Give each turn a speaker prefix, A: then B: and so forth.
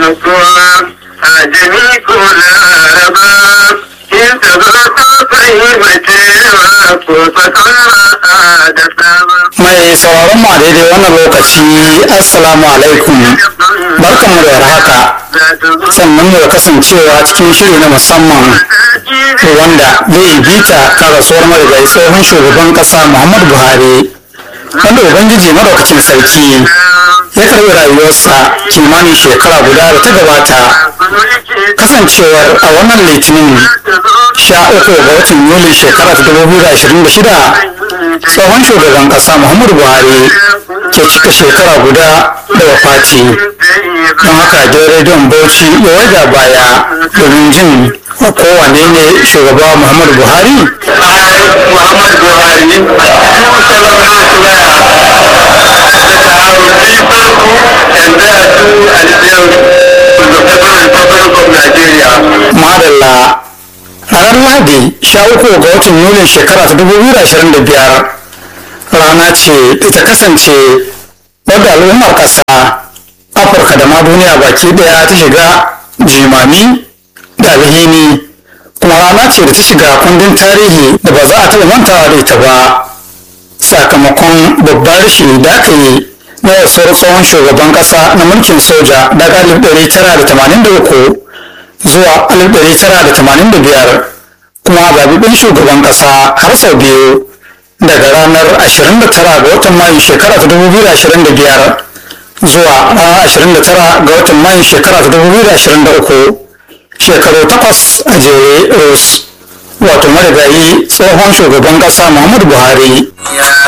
A: nutsuwa a jami ko laraba in ta zo ta fahimcewa ko fasaha da sama.
B: mai sauraron mu a daidai wannan lokaci assalamu alaikum barkanmu da warhaka sannan mu da kasancewa cikin shiri na musamman wanda zai bita kan rasuwar marigayi tsohon shugaban kasa muhammadu buhari wanda ubangiji madaukacin sarki ya karbi rayuwarsa kimanin shekara guda da ta gabata kasancewar a wannan litinin sha uku ga watan yuli shekara ta dubu biyu da ashirin da shida tsohon shugaban kasa muhammadu buhari ke cika shekara guda da wafati don haka gidan rediyon bauchi ya waga baya domin jin kowane ne shugaba muhammadu buhari
A: Muhammad Buhari,
B: madalla ranar lahadi sha uku ga watan yulin shekara ta dubu biyu da ashirin da biyar rana ce da ta kasance wadda al'ummar ƙasa afirka da ma duniya baki daya ta shiga jimami da alhini kuma rana ce da ta shiga kundin tarihi da ba za a taɓa mantawa da ita ba sakamakon babbar rashi da aka yi na rasuwar tsohon shugaban ƙasa na mulkin soja daga 1983 zuwa 1985 kuma zaɓiɓɓen shugaban ƙasa har sau biyu daga ranar 29 ga watan mayu shekara ta 2025 zuwa ranar 29 ga watan mayu shekara ta 2023 shekaru takwas a jere rus wato marigayi tsohon shugaban ƙasa muhammadu buhari